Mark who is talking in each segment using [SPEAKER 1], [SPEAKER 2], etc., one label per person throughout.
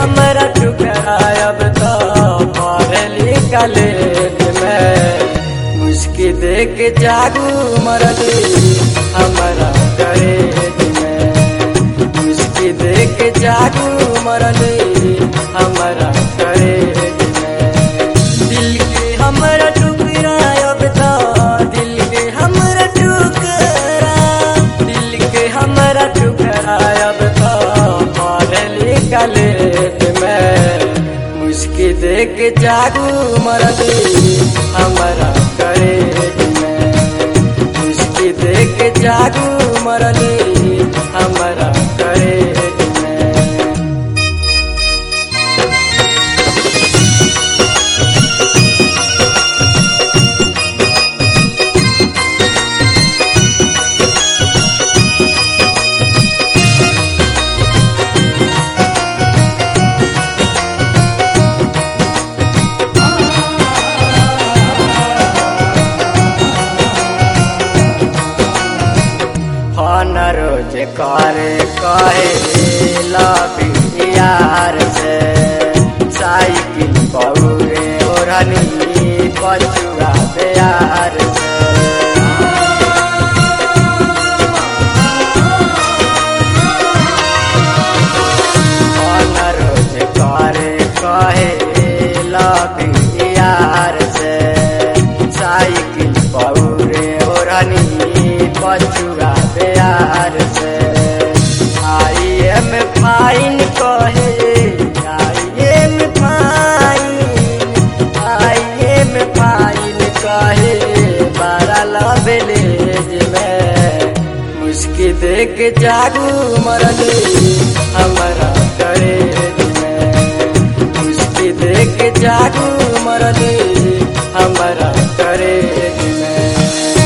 [SPEAKER 1] हमरा टुकरायब तो पढ़ली कॉलेज में मुस्की देख जागू मरली हमरा कॉलेज में मुस्की देख जागू मरली हमरा कॉलेज में दिल के हमरा टुकरायब तो दिल के हमरा टुकरा दिल के हमरा टुकरायब तो पढ़ली कॉलेज में मुस्की देख जागू मरली हमरा कॉलेज में मुस्की देख जागू मरली हमरा कॉलेज में फोन रोज करे कहे लवी यार से साइकिल पौरे ओढ़नी पछुआ प्यार से फोन रोज करे कहे लवी यार से साइकिल पौरे ओढ़नी पछुआ प्यार से आई एम फाइन कहे I am fine I am fine कहे बारा लवेलेज में मुस्की देख जागू मरली हमारा करेज में मुस्की देख जागू मरली हमारा करेज में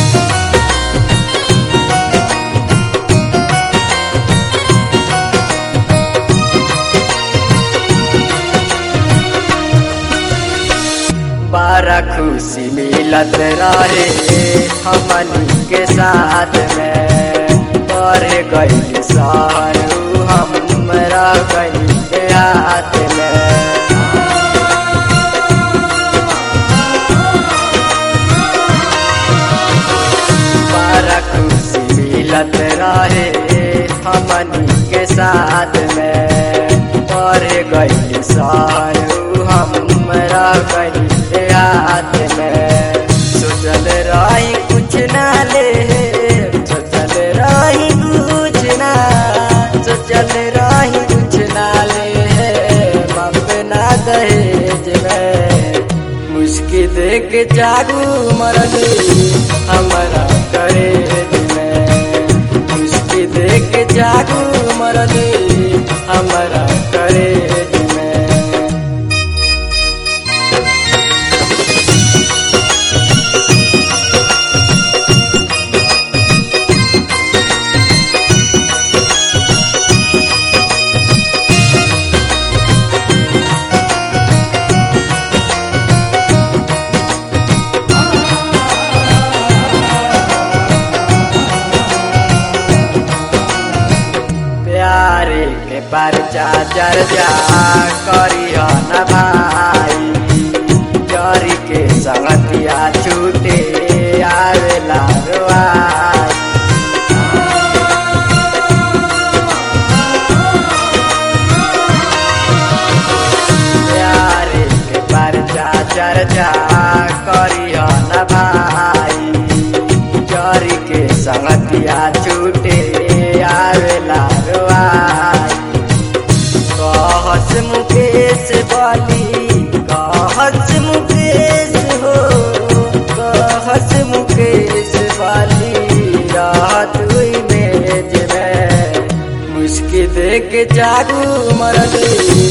[SPEAKER 1] बारा खुशी मिलत रहे हमनी के साथ में पर गई सारू हमरा गई के हाथ में बारा खुशी मिलत रहे हमनी के साथ में पर गई सारू हमरा गई के हाथ में सोचल रही कुछ ना ले सोचल रही कुछ ना सोचल रही कुछ ना ले बाप ना दहेज में मुस्की देख जागू मरली हमारा करेज में मुस्की देख जागू मरली हमारा करेज में प्यारे के परचा चर्चा करियो न भाई जरी के संगतिया छूटे आवेला रुआई प्यारे के परचा चर्चा करियो न भाई जरी के संगतिया छूटे आवेला रुआई कहस मुकेश बाली कहस मुकेश हो कहस मुकेश बाली रात हुई मेज में मुस्की देख जागू मरली